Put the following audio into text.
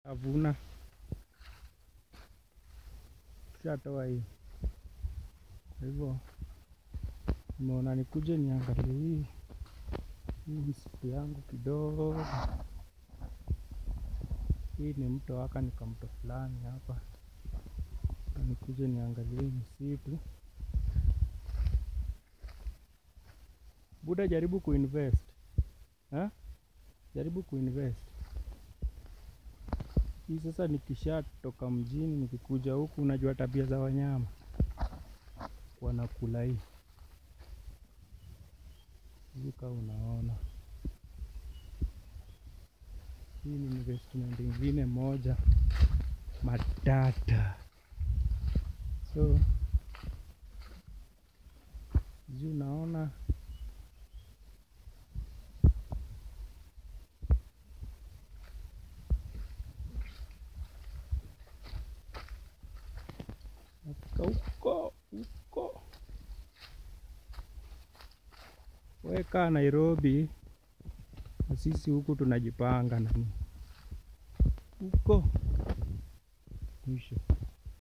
Avuna tushatoa hii, kwa hivyo nimeona nikuje niangalie hii hii msitu yangu kidogo. Hii ni mto waka ni kamto fulani hapa, nikuje niangalie hii msitu. Buda, jaribu kuinvest ha? Jaribu kuinvest hii sasa. Nikishatoka mjini nikikuja huku, unajua tabia za wanyama wanakula hii hii, kama unaona hii ni investment ingine moja matata, so juu unaona nafika huko huko, weka Nairobi na sisi huku tunajipanga nani huko mwisho.